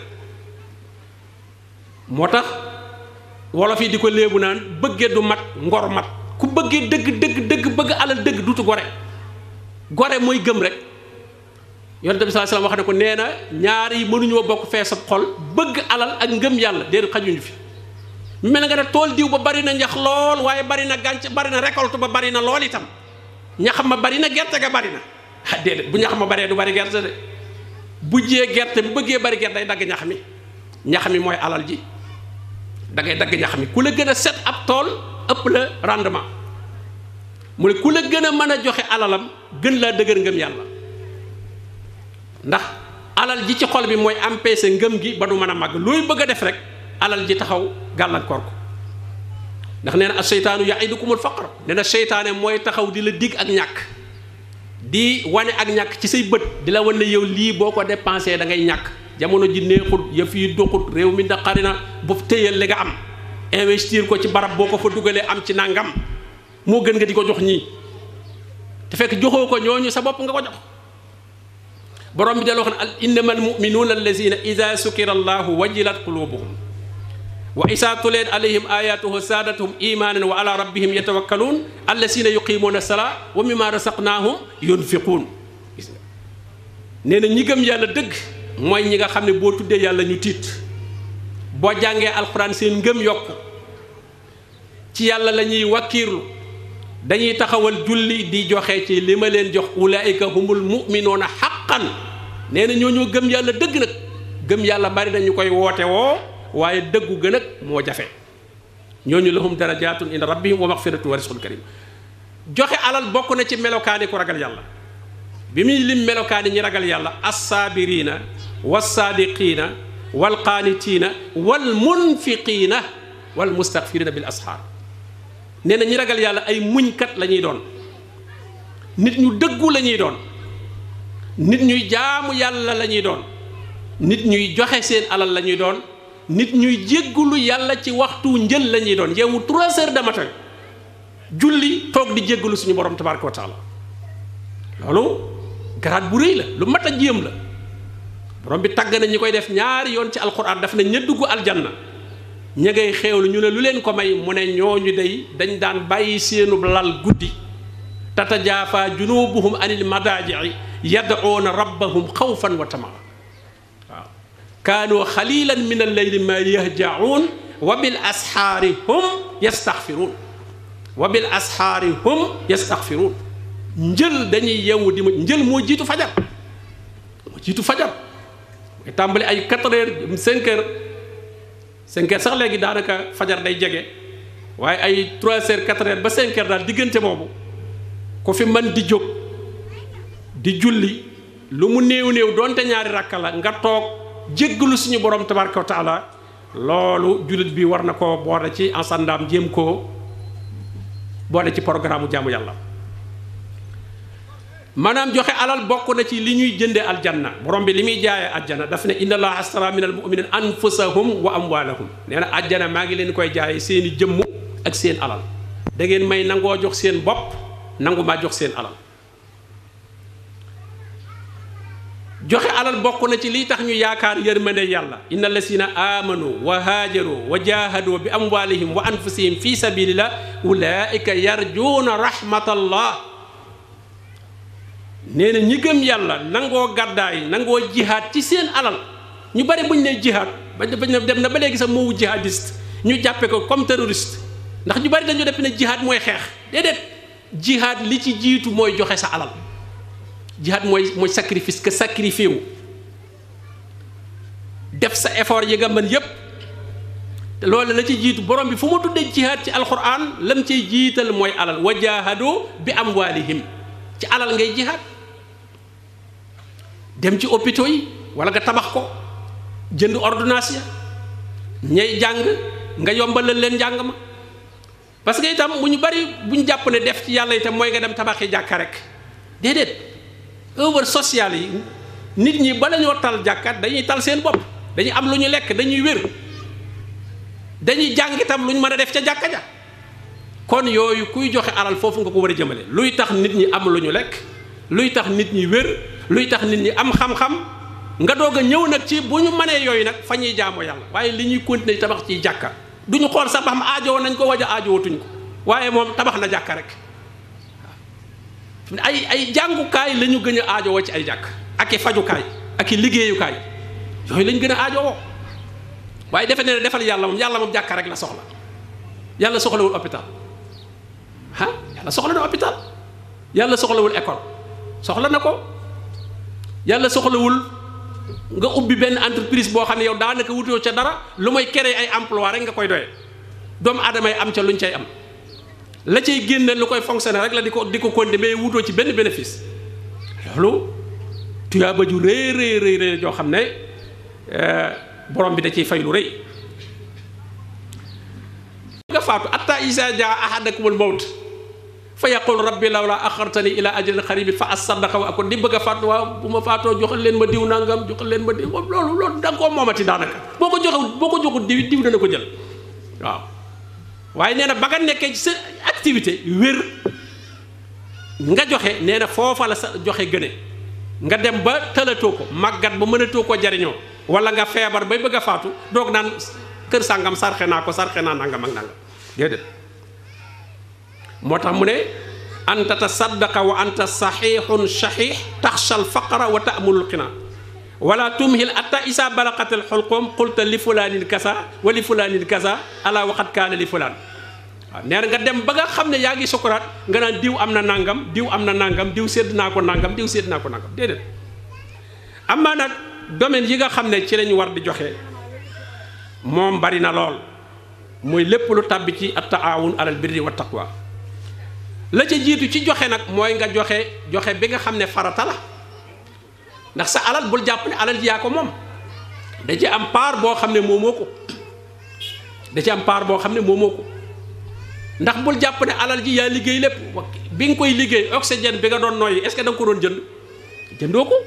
moo tax wolof yi di ko léebu naan bëggee du mat ngor mat ku bëggee dëgg dëgg dëgg bëgg alal dëgg duutu gore gore mooy gëm rek yonent bi sallallahu alayhi wasallam wax ne ko nee na ñaar yi mënuñoo bokk fee sa xol bëgg alal ak ngëm yàlla déedéet xajuñu fi mel na nga ne tool diw ba bari na ñax lool waaye bari na gànc bari na récolte ba bari na lool itam ñax ma bari na gerte ga bari na ah déedéet bu ñax ma baree du bari gerte de bu jiyee gerte bu bëggee bari gerte day dagg ñax mi ñax mi mooy alal ji da ngay dagg ñax mi ku la gën a set ab tool ëpp la rendement mu ne ku la gën a mën a joxe alalam gën laa dëgër ngëm yàlla ndax alal ji ci xol bi mooy empêcher ngëm gi ba du mën a màgg looy bëgg a def rek alal ji taxaw gàllankoor ko ndax nee na as seytaanu yaidukumul faqr nee na seytaane mooy taxaw di la dig ak ñàkk di wane ak ñàkk ci say bët di la wan ne yow lii boo ko dépensé da ngay ñàkk jamono ji neexut yëf yi doxut réew mi naqari na bu téyal li nga am investir ko ci barab boo ko fa dugalee am ci nangam moo gën nga di ko jox ñii te fekk joxoo ko ñooñu sa bopp nga ko jox borom bi dal wax ne innamal muminuuna allazina ida sukira allahu wajilat qulubuhum wa isa tuliyat alayhim ayatuhu saadathum imanan wa ala rabbihim yatawakkaluun allazina yuqimuuna salaa wa mimma rasaqnaahum yunfiquun gis nga nee na ñi gëm yàlla dëgg mooy ñi nga xam ne boo tuddee yàlla ñu tiit boo jàngee alxuraan seen ngëm yokk ci yàlla la ñuy wakkiirlu dañuy taxawal julli di joxe ci li ma leen jox ulaayika humul muminuuna xaqan nee na ñoo ñoo gëm yàlla dëgg nag gëm yàlla bari na ñu koy woote woo waaye dëggu gën ak moo jafe ñooñu lahum darajaatun inda rabbihim wa maxfiratun wa risqun karim joxe alal bokk na ci melokaani ku ragal yàlla bi muy lim melokaani ñi ragal yàlla assaabiriina wassaadiqiina walqaanitiina walmunfiqiina walmustaxfirina bil asxaar nee na ñi ragal yàlla ay muñkat la ñuy doon nit ñu dëggu la ñuy doon nit ñuy jaamu yàlla la ñuy doon nit ñuy joxe seen alal la ñuy doon nit ñuy jéggulu yàlla ci waxtu njël la ñuy doon yeewu trois heures de matin julli toog di jéggulu suñu borom tabaraka wa taala loolu garaat bu rëy la lu mat a jéem la borom bi tàgg na ñi koy def ñaari yoon ci alquran daf na ña dugg aljanna ña ngay xeewlu ñu ne lu leen ko may mu ne ñooñu day dañ daan bàyyi seenub lal guddi tatajaafa junubuhum anil madaaji'i yad'uuna rabbahum xawfan wa tamaa waaw kaanu xalilan min alleyli ma yahja'uun wa bil asxaari hum yastaxfiruun wa bil asxaari hum yastaxfiruun njël dañuy yeewu di ma njël moo jiitu fajar moo jiitu fajar mooy tàmbali ay 4 heures 5 heures 5 heures sax léegi daanaka fajar day jege waaye ay 3 heures 4 heures ba 5 heures daal diggante boobu ku fi man di jóg di julli lu mu néew néew doonte ñaari rakka la nga toog jéggalu suñu borom tabaraka wa taala loolu jullit bi war na koo boole ci ensandaam jéem koo boole ci programme jaamu yàlla maanaam joxe alal bokk na ci li ñuy jënde aljanna borom bi li muy jaayee aljanna daf ne inna allaha astara min al muminina anfusahum wa amwalahum nee na aljanna maa ngi leen koy jaayee seeni jëmm ak seen alal da ngeen may nangoo jox seen bopp nangu maa jox seen alal joxe alal bokk na ci lii tax ñu yaakaar yërmande yàlla inna lasina amanu wa haajaru wa jahadu bi amwalihim wa anfusihim fi sabilillah ulaika yarjuuna rahmatallah nee na ñi gëm yàlla nangoo gàddaay nangoo jihaad ci seen alal ñu bari buñ ne jihaad ba dem na ba léegi sax moowu jihadiste ñu jàppe ko comme terroriste ndax ñu bari dañu def ne jihaad mooy xeex déedéet jihaad li ci jiitu mooy joxe sa alal jihaad mooy mooy sacrifice que sacrifié wu def sa effort yi nga mën yépp te loolu la ci jiitu borom bi fu mu tuddee jihaad ci alquran lam ciy jiital mooy alal wa jaahadu bi amwaalihim ci alal ngay jihaad dem ci hôpitaux yi wala nga tabax ko jënd ordonnance ya ñay jàng nga yombalal leen njàng ma parce que itam bu ñu bari bu ñu jàpp ne def ci yàlla itam mooy nga dem tabaxi jàkka rek déedéet œuvre sociale yi nit ñi bala ñoo tal jàkkat dañuy tal seen bopp dañuy am lu ñu lekk dañuy wér dañuy jàng itam lu ñu mën a def ca jàkka ja kon yooyu kuy joxe alal foofu nga ko war a jëmale luy tax nit ñi am lu ñu lekk luy tax nit ñi wér luy tax nit ñi am xam-xam nga doog a ñëw nag ci bu ñu mënee yooyu nag fa ñuy jaamoo yàlla waaye li ñuy continuer tabax ciy jàkka du ñu xool sax ba xam aajowoo nañ ko waja aajowatuñ ko waaye moom tabax na jàkka rek ay ay jàngukaay la ñu gën a aajowoo ci ay jàkk ak i fajukaay ak i liggéeyukaay yooyu lañ gën a aajowoo waaye defe ne defal yàlla moom yàlla moom jàkka rek la soxla yàlla soxlawul hôpital ah yàlla soxla na hôpital yàlla soxlawul école soxla na ko yàlla soxlawul nga ubbi benn entreprise boo xam ne yow daanaka wutoo ca dara lu may créer ay emploi rek nga koy doyee doomu aadama yi am ca luñ cay am la cay génne lu koy fonctionner rek la di ko di ko konde mais wutoo ci benn bénéfice loolu tuyaaba ju rëy rëy rëy rëy joo xam ne borom bi da ciy fay lu rëy nga faatu atta isa jaa ahadakumul mawt fa yaqul rabbi lawla axartani ila ajalin xaribin fa asaddaqa wa akun di bëgg a faatu waaw bu ma faatoo joxal leen ma diw nangam joxal leen ma diw loolu loolu da nga koo moomati daanaka boo ko joxewut boo ko joxut diw diw dana ko jël waaw waaye nee na ba nga nekkee ci sa activité wér nga joxe nee na foofa la sa joxe gëne nga dem ba tëlatoo ko màggat ba mënatoo ko jariñoo wala nga feebar bay bëgg a faatu doog naan kër sàngam sarxe naa ko sarxe naa nangam ak nangam déedéet moo tax mu ne anta tasaddaqa wa anta saxiixun saxiix taxsha alfaqra wa taamulul xina wala tumhil atta isa balaqatil xulqum qulta li fulaanin kasa wa li fulaanin kasa ala waxat kaana li fulaan waaw nee na nga dem ba nga xam ne yaa ngi sukuraat nga naan diw am na nangam diw am na nangam diw sédd naa ko nangam diw sédd naa ko nangam déedéet am naa nag domaine yi nga xam ne ci lañu war di joxe moom bari na lool muy lépp lu tàbbi ci at taawun alal birri wa taqwa la ca jiitu ci joxe nag mooy nga joxe joxe bi nga xam ne farata la ndax sa alal bul jàpp ne alal ji yaa ko moom da ci am part boo xam ne moomoo ko da ci am part boo xam ne moomoo ko ndax bul jàpp ne alal ji yaa liggéey lépp bi nga koy liggéey oxygène bi nga doon noyyi est-ce que da nga ko doon jënd jëndoo ko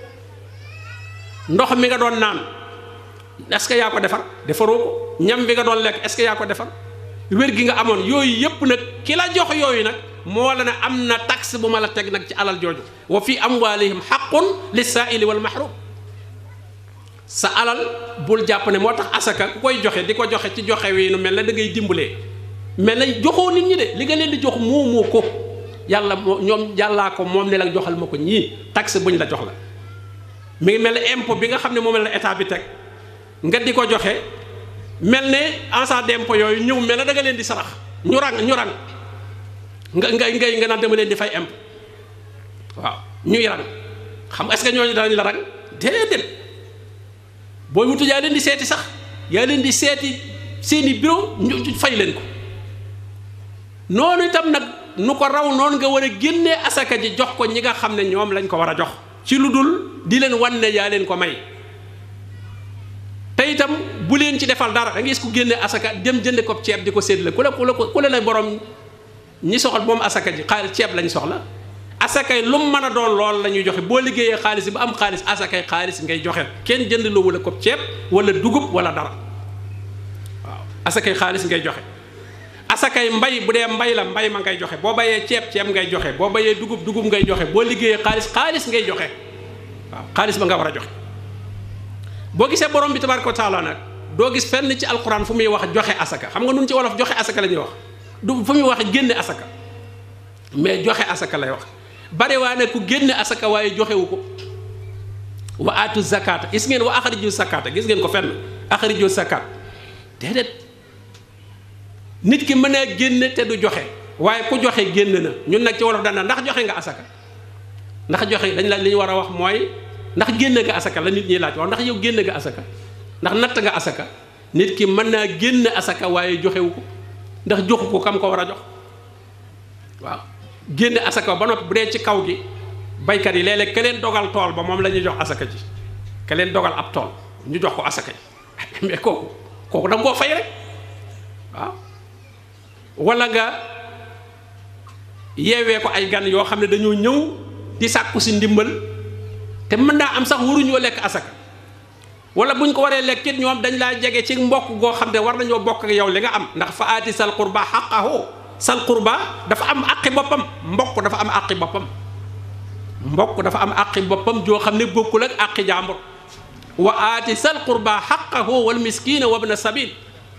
ndox mi nga doon naan est-ce que yaa ko defar defaroo ko ñam bi nga doon lekk est-ce que yaa ko defar wér gi nga amoon yooyu yépp nag ki la jox yooyu nag moo la ne am na taxe bu ma la teg nag ci alal jooju wa fi amwalihim xaqun lisaaili wal mahrum sa alal bul jàpp ne moo tax asaka ku koy joxe di ko joxe ci joxe wi nu mel ne da ngay dimbalee mel na joxoo nit ñi de li nga leen di jox moomoo ko yàlla moo ñoom yàllaa ko moom ne la joxal ma ko ñii taxe buñ la jox la mi ngi mel ne impôt bi nga xam ne moom la état bi teg nga di ko joxe mel ne agent d'impôt yooyu ñëw mel ne da nga leen di sarax ñu rang ñu rang nga ngay ngay nga naan dama leen di fay impôt waaw ñuy rang xam est-ce que ñooñu danañ la rang déedéet booy wutu yaa leen di seeti sax yaa leen di seeti seeni bureau ñu fay leen ko noonu itam nag nu ko raw noonu nga war a génnee asaka ji jox ko ñi nga xam ne ñoom lañ ko war a jox ci lu dul di leen wan ne yaa leen ko may te itam bu leen ci defal dara da ngay gis ku génne asaka dem jënde ko ceeb di ko séddale ku la ku la ku la borom ñi soxal moom asaka ji xaalis ceeb lañ soxla asakay lu mu mën a doon lool la ñuy joxe boo liggéeyee xaalis ba am xaalis asakay xaalis ngay joxe kenn jënd loo wala ko ceeb wala dugub wala dara waaw asakay xaalis ngay joxe asakay mbay bu dee mbay la mbay ma ngay joxe boo bayee ceeb ceeb ngay joxe boo bayee dugub dugub ngay joxe boo liggéeyee xaalis xaalis ngay joxe waaw xaalis ba nga war a joxe boo gisee borom bi tabaraka wa taala nag doo gis fenn ci alquran fu muy wax joxe asaka xam nga nun ci wolof joxe asaka la ñuy wax du fu muy wax génne asaka mais joxe asaka lay wax bare waa ne ku génne asaka waaye joxewu ko wa aatu zakata gis ngeen wa axariju zakata gis ngeen ko fenn axariju zakat déedéet nit ki mën a génne te du joxe waaye ku joxe génn na ñun nag ci wolof daan na ndax joxe nga asaka ndax joxe dañ la li ñu war a wax mooy ndax génn nga asaka la nit ñi laaj wax ndax yow génn nga asaka ndax natt nga asaka nit ki mën naa génn asaka waaye joxewu ko ndax joxu ko kam ko war a jox waaw génne asaka ba noppi bu dee ci kaw gi baykat yi léeg-léeg ka leen dogal tool ba moom la ñuy jox asaka ji ka leen dogal ab tool ñu jox ko asaka ji mais kooku kooku da nga koo fay rek waaw wala nga yeewee ko ay gan yoo xam ne dañoo ñëw di sàkku si ndimbal te mën naa am sax waruñoo lekk asaka wala buñ ko waree lekk it ñoom dañ laa jege ci mbokk goo xam ne war nañoo bokk ak yow li nga am ndax fa aati sal qurba xaqahu sal qurba dafa am àqi boppam mbokk dafa am àqi boppam mbokk dafa am àqi boppam joo xam ne bokkul ak àqi jàmbur wa aati sal qurba xaqahu wal miskina wa bna sabil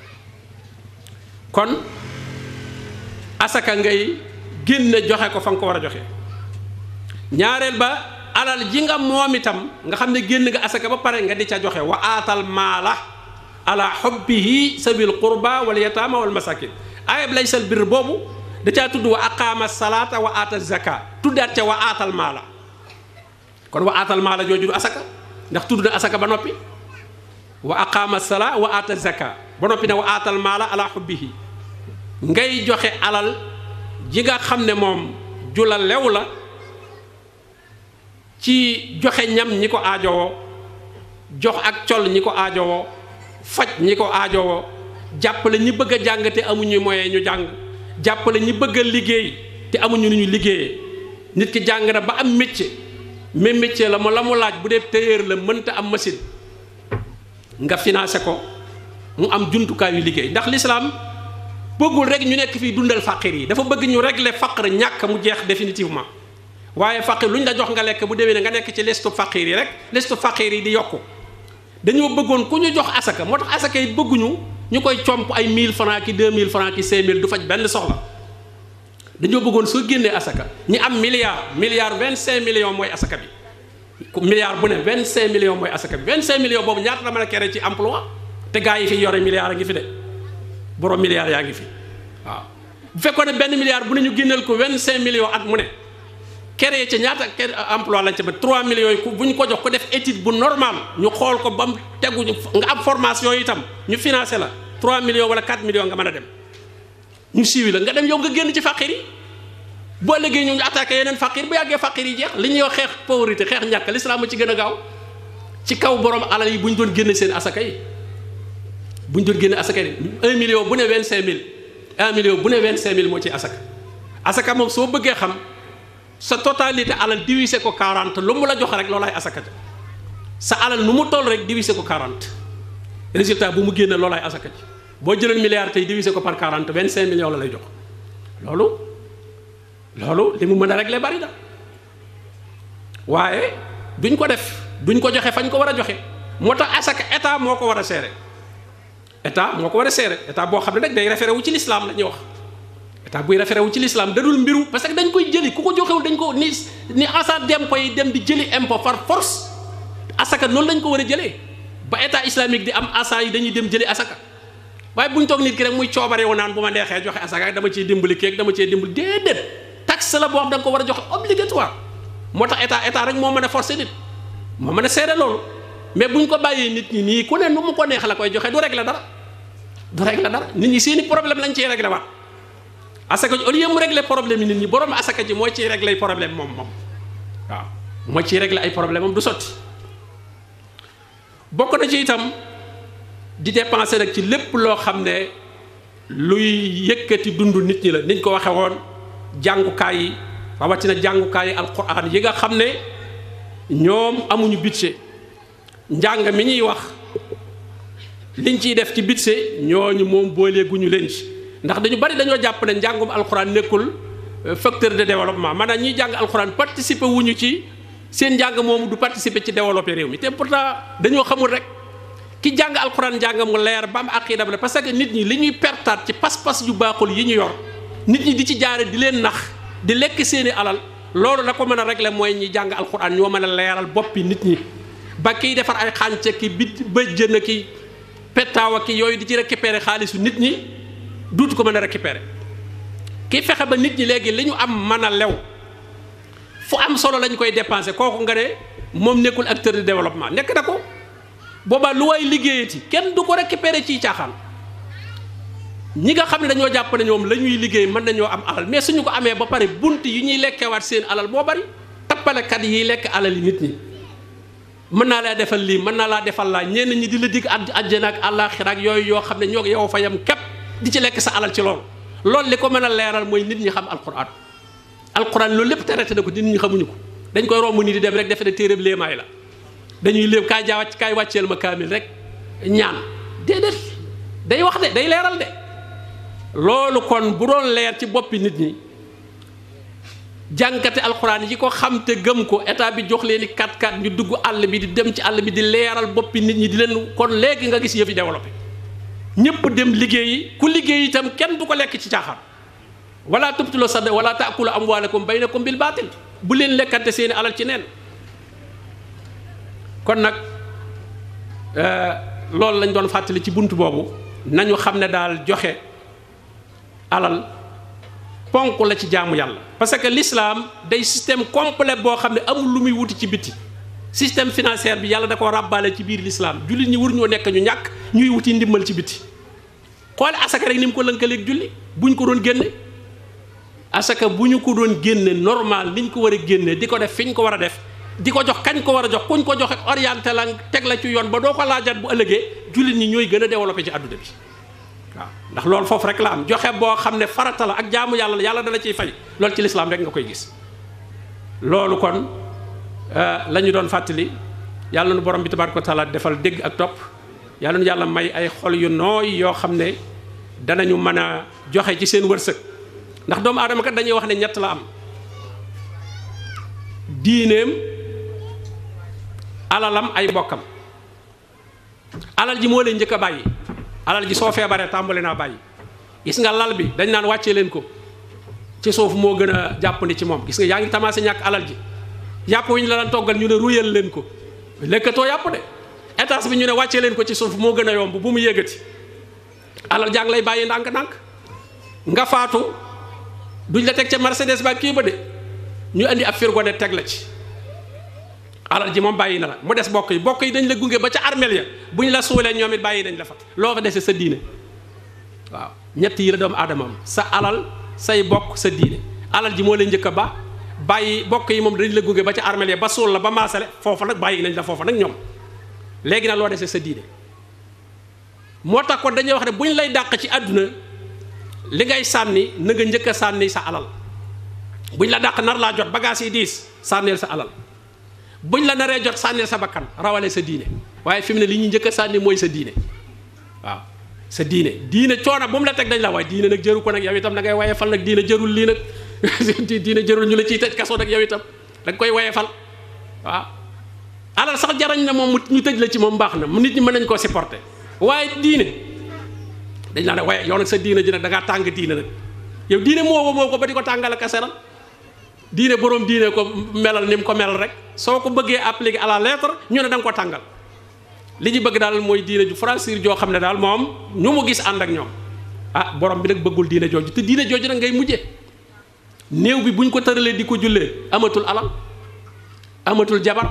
kon asaka ngay génne joxe ko fa nga ko war a joxe ñaareel ba alal ji nga moom itam nga xam ne génn nga asaka ba pare nga di ca joxe wa aatal maala ala xubbihi sabil qurba wal yataama wal masakin ayab laysal bir boobu da caa tudd wa aqaama salaata wa aata zaka tuddaat ca wa aatal maala kon wa aatal maala jooju du asaka ndax tudd na asaka ba noppi wa aqaama salaa wa aata zaka ba noppi ne wa aatal maala ala xubbihi ngay joxe alal ji nga xam ne moom ju la lew la ci joxe ñam ñi ko aajowoo jox ak col ñi ko aajowoo faj ñi ko aajowoo jàppale ñi bëgg a jàng te amuñu moyen ñu jàng jàppale ñi bëgg a liggéey te amuñu nu ñu liggéeyee nit ki jàng na ba am métier mais métier la mu la mu laaj bu dee tailleur la mënta am machine nga financé ko mu am jumtukaayu liggéey ndax lislaam bëggul rek ñu nekk fii dundal faqir yi dafa bëgg ñu régler faqr ñàkk mu jeex définitivement waaye faqir lu ñu la jox nga lekk bu déwee ne nga nekk ci listu faqir yi rek listu faqir yi di yokku dañoo bëggoon ku ñu jox asaka moo tax asaka yi bëgguñu ñu koy comp ay 1000 francs ki 2000 francs ki 5000 du faj benn soxla dañoo bëggoon soo génnee asaka ñi am milliard milliard 25 millions mooy asaka bi milliard bu ne 25 millions mooy asaka bi 25 millions boobu ñaata la mën a kere ci emploi te gaa yi fi yore milliard a ngi fi de borom milliard yaa ngi fi waaw bu fekkoon ne benn milliard bu ne ñu génneel ko 25 millions at mu ne créé ca ñaata emploi lañ ca ba 3 millions yi bu ñu ko jox ko def étude bu normal ñu xool ko ba mu tegu nga am formation yi itam ñu financé la 3 millions wala 4 millions nga mën a dem ñu siiwi la nga dem yow nga génn ci faqir yi boo léegi ñu attaqué yeneen faqir bu yàggee faqir yi jeex li ñuy wax xeex pauvreté xeex ñàkk l'islam a ci gën a gaaw ci kaw borom alal yi bu ñu doon génne seen asaka yi bu ñu doon génne asaka yi 1 million bu ne 25000 1 million bu ne 25000 moo ci asaka asaka moom soo bëggee xam. sa totalité alal divisé ko 40 lu mu la jox rek loolaay asaka ja sa alal nu mu toll rek divisé ko 40 résultat bu mu génne loolaay asaka ji boo jëloon milliard tey divisé ko par 40 25 millions la lay jox loolu loolu li mu mën a régler bari na waaye duñ ko def duñ ko joxe fañ ko war a joxe moo tax asaka état moo ko war a seere état moo ko war a seere état boo xam ne nag day référé wu ci l'islam la ñuy wax état buy référé wu ci l'islam dadul mbiru parce que dañ koy jëli ku ko joxewul dañ ko ni ni agent d'impôt yi dem di jëli impôt par force asaka noonu lañ ko war a jëlee ba état islamique di am agent yi dañuy dem jëli asaka waaye bu ñu toog nit ki rek muy coobare wu naan bu ma neexee joxe asaka dama ciy dimbali keeg dama ciy dimbali déedéet taxe la boo xam da nga ko war a joxe obligatoire moo tax état état rek moo mën a forcer nit moo mën a seere loolu mais bu ñu ko bàyyee nit ñi nii ku ne nu mu ko neex la koy joxe du régler dara du régler dara nit ñi seeni problème lañ ciy régler waat asaka ji au lieu mu régler problème yi nit ñi borom asaka ji mooy ciy régler problème moom moom waaw mooy ciy régler ay problème moom du sotti bokk na ci itam di dépenser nag ci lépp loo xam ne luy yëkkati dund nit ñi la niñ ko waxe woon jàngukaay yi rawatina jàngukaay yi alquran yi nga xam ne ñoom amuñu budget njàng mi ñuy wax liñ ciy def ci budget ñooñu moom booleeguñu leen ci ndax dañu bari dañoo jàpp ne njàngum alxuraan nekkul facteur de développement maanaam ñiy jàng alxuraan participer wuñu ci seen njàng moomu du participer ci développer réew mi te pourtant dañoo xamul rek ki jàng alxuraan njàng mu leer ba am aqida la parce que nit ñi li ñuy pertaat ci pas-pas yu baaxul yi ñu yor nit ñi di ci jaare di leen nax di lekk seeni alal loolu la ko mën a régler mooy ñi jàng alxuraan ñoo mën a leeral boppi nit ñi ba kiy defar ay xànce ki bit bëjjën ki pettaawa ki yooyu di ci récupérer xaalisu nit ñi duutu ko mën a récupérer ki fexe ba nit ñi léegi li ñu am mën a lew fu am solo lañ koy dépenser kooku nga ne moom nekkul acteur de développement nekk na ko boobaa lu waay liggéeyati kenn du ko récupérer ciy caaxaan ñi nga xam ne dañoo jàpp ne ñoom la ñuy liggéey mën nañoo am alal mais suñu ko amee ba pare bunt yi ñuy lekkewaat seen alal moo bari tappalekat yiy lekk alal yi nit ñi mën naa laa defal lii mën naa laa defal laa ñenn ñi di la dig ad àjjana ak àllaaxira ak yooyu yoo xam ne ñoo yow fa yam képp di ci lekk sa alal ci loolu loolu li ko mën a leeral mooy nit ñi xam alquran alquran loolu lépp traité na ko nit ñi xamuñu ko dañ koy romb nii di dem rek defe ne téeréb léemaay la dañuy léeb kaay jaa wàcc kaay wàcceel ma kaamil rek ñaan déedéet day wax de day leeral de loolu kon bu doon leer ci boppi nit ñi jànkate alxuraan yi ko xam te gëm ko état bi jox leen i kat kat ñu dugg àll bi di dem ci àll bi di leeral boppi nit ñi di leen kon léegi nga gis yëf yi développé ñëpp dem liggéeyi ku liggéey itam kenn du ko lekk ci caaxaan wala tubtulu sadda wala taakulu amwaalakum baynakum bil baatil bu leen lekkante seeni alal ci neen kon nag loolu lañ doon fàttali ci bunt boobu nañu xam ne daal joxe alal ponk la ci jaamu yàlla parce que l'islam day système complet boo xam ne amul lu muy wuti ci biti système financier bi yàlla da ko ràbbaale ci biir l'islam jullit ñi wur ñoo nekk ñu ñàkk ñuy wuti ndimbal ci biti xoole asaka rek ni mu ko lënkaleeg julli buñ ko doon génne asaka bu ñu ko doon génne normal niñ ko war a génne di ko def fi ñu ko war a def di ko jox kañ ko war a jox kuñ ko joxe orienté la teg la ci yoon ba doo ko laajaat bu ëllëgee jullit ñi ñooy gën a développé ci àdduna bi waaw ndax loolu foofu rek la am joxe boo xam ne farata la ak jaamu yàlla la yàlla dala ciy fay loolu ci lislaam rek nga koy gis loolu kon la ñu doon fàttali yàlla nu borom bi tabaaraka wa taala defal dégg ak topp yàlla nu yàlla may ay xol yu nooy yoo xam ne danañu mën a joxe ci seen wërsëg ndax doomu aadama kat dañuy wax ne ñett la am diineem alalam ay bokkam alal ji moo leen njëkk a bàyyi alal ji soo feebaree tàmbali naa bàyyi gis nga lal bi dañ naan wàccee leen ko ci suuf moo gën a jàppandi ci moom gis nga yaa ngi tamaase ñàkk alal ji yàpp wi ñu la daan toggal ñu ne ruyal leen ko lekkatoo yàpp de étage bi ñu ne wàccee leen ko ci suuf moo gën a yomb bu mu yëgati alal jàng lay bàyyi ndànk-ndànk nga faatu duñ la teg ca Mercedes ba kii ba de ñu indi ab firgo de teg la ci alal ji moom bàyyi na la mu des bokk yi bokk yi dañ la gunge ba ca armeel ya bu ñu la suulee ñoom it bàyyi dañ la fa loo fa dese sa diine waaw ñett yi la doomu aadama am sa alal say bokk sa diine alal ji moo leen njëkk a ba bàyyi bokk yi moom dañ la gunge ba ca armeel ya ba suul la ba maasale foofa nag bàyyi nañ la foofa nag ñoom léegi nag loo dese sa diine moo tax kon dañuy wax ne bu ñu lay dàq ci àdduna li ngay sànni na nga njëkk a sànni sa alal buñ la dàq nar laa jot bagage yi diis sànneel sa alal buñ la naree jot sànneel sa bakkan rawale sa diine waaye fi mu ne li ñuy njëkk a sànni mooy sa diine waaw sa diine diine coono bu mu la teg dañ la waaye diine nag jëru ko nag yow itam da ngay waye fal nag diine jërul lii nag diine jërul ñu la ciy tëj kaso nag yow itam da nga koy waye fal waaw alal sax jarañ na moom ñu tëj la ci moom baax na nit ñi mën nañ koo supporter waaye diine dañ laa ne waaye yow nag sa diine ji nag da ngaa tàng diine nag yow diine moo moo ko ba di ko tàngal ak seral diine boroom diine ko melal ni mu ko melal rek soo ko bëggee appliquer à la lettre ñu ne da nga ko tàngal li ñu bëgg daal mooy diine ju franchir joo xam ne daal moom ñu mu gis ànd ak ñoom ah borom bi nag bëggul diine jooju te diine jooju nag ngay mujje néew bi buñ ko tëralee di ko jullee amatul alal amatul jabar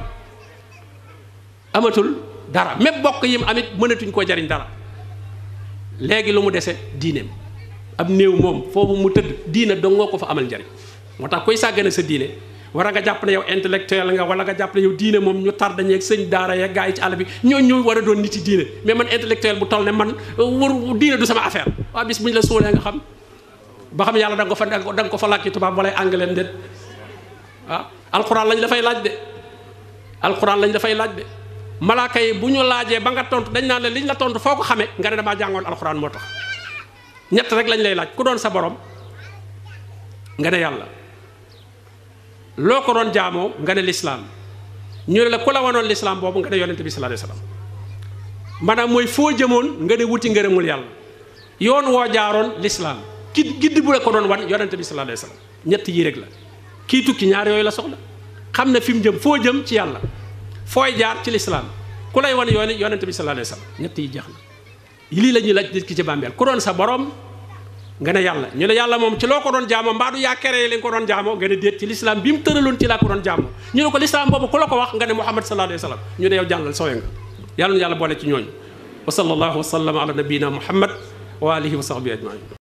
amatul dara même bokk yim amit mënatuñ koo jariñ dara léegi lu mu dese diineem ab néew moom foofu mu tëdd diine dong nga ko fa amal njariñ moo tax koy sàggane sa diine war a nga jàpp ne yow intellectuel nga wala nga jàpp ne yow diine moom ñu tar dañeeg sëñ daara yeeg gaa yi ci àll bi ñoo ñoo war a doon nit yi diine mais man intellectuel bu toll ne man war diine du sama affaire waa bis bu ñu la sóolee nga xam ba xam yàlla da nga ko fa da nga ko fa làkki tubaab wala anglais déet waaw alxuraan lañ dafay laaj de alxuraan lañ dafay laaj de malaaka yi bu ñu laajee ba nga tontu dañ naan la liñ la tontu foo ko xamee nga ne damaa jàngoon alxuraan moo tax ñett rek lañ lay laaj ku doon sa borom nga ne yàlla loo ko doon jaamoo nga ne lislaam ñu ne la ku la wanoon lislaam boobu nga ne yonente bi sallallahu alayhi wasallam maanaam mooy foo jëmoon nga ne wuti ngërëmul yàlla yoon woo jaaroon lislaam ki gidd bu la ko doon wan yonente bi sallallahu alayhi wasallam ñett yii rek la kii tukki ñaar yooyu la soxla xam ne fi mu jëm foo jëm ci yàlla fooy jaar ci lislaam ku lay wan yoon yonente bi sallallahu alayhi wasallam ñett yi jeex na lii la ñuy laaj nit ki ci bàmbeel ku doon sa borom nga ne yàlla ñu ne yàlla moom ci loo ko doon jaamoo mbaa du yaa kere li nga ko doon jaamoo nga ne déet ci lislaam bi mu tëraloon ci laa ko doon jaamoo ñu ne ko lislaam boobu ku la ko wax nga ne muhammad sallallahu alayhi wasallam ñu ne yow jàllal soowe nga yàlla na yàlla boole ci ñooñu wa sallallahu wa sallama ala nabiyina muhammad wa alihi wa sahbihi ajmain